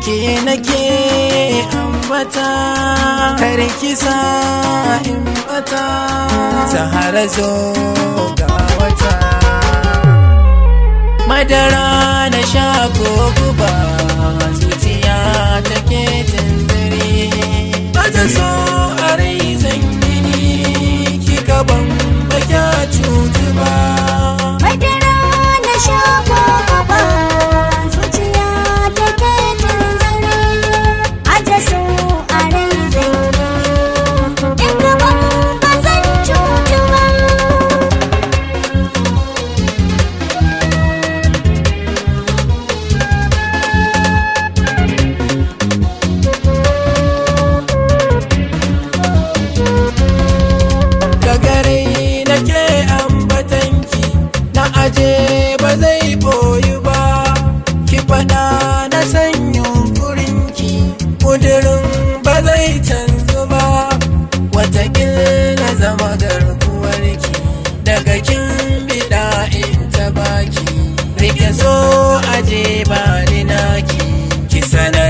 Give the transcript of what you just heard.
ke nake ambata kar kisa in bata zahara zo ga wata madara na sha ko guba zuciya take tanzare bata so a rai zan gini kika ban baka cutu ba Madara na sha ko gaba zuciya take tunzare aje su a rai zai in gaban ba zan cutu ba gagare nake ambatanki na aje ba zai boyu ba ki faɗa na san yunkurinki ƙudurin ba zai canzu ba watakila zama garkuwarki daga kin biɗa in ta baki rike so aje ba ni naki ki sanar